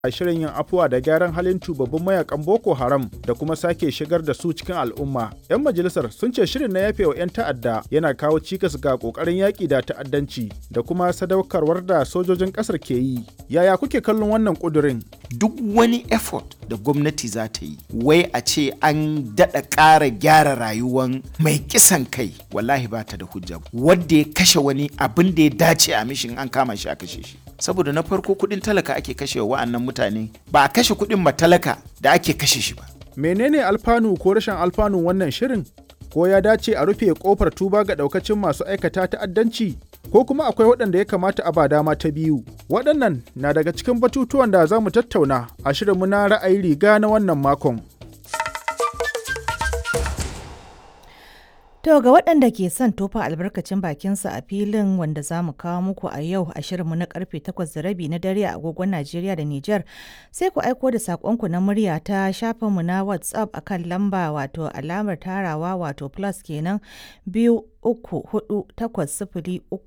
a shirin yin afuwa da gyaran halin tubabbin mayakan Boko Haram da kuma sake shigar da su cikin al'umma. 'Yan majalisar sun ce shirin na yafe wa 'yan ta'adda yana kawo cikas ga kokarin yaƙi da ta'addanci da kuma sadaukarwar da sojojin ƙasar ke yi. Yaya kuke kallon wannan ƙudurin? Duk wani effort da gwamnati za ta yi, wai a ce an daɗa ƙara gyara rayuwan mai kisan kai, wallahi ba ta da hujja. Wadda ya kashe wani abin da ya dace a mishin an kama shi a kashe shi. saboda na farko kudin talaka ake kashe wa wa'annan mutane ba a kashe kudin matalaka da ake kashe shi ba. Menene alfanu ko rashin alfanu wannan shirin? Ko ya dace a rufe kofar tuba ga daukacin masu aikata ta'addanci? Ko kuma akwai waɗanda ya kamata a ba dama ta biyu? Waɗannan na daga cikin batutuwan da za mu tattauna a shirinmu na ra'ayi riga na wannan makon. To ga waɗanda ke son tofa albarkacin bakinsa a filin wanda za mu kawo muku a yau a shirinmu na karfe 8 da rabi na dare a agogon Najeriya da Nijar sai ku aiko da saƙonku na murya ta shafinmu na WhatsApp akan lamba wato alamar tarawa wato plus kenan biyu uku hudu takwas sifili uku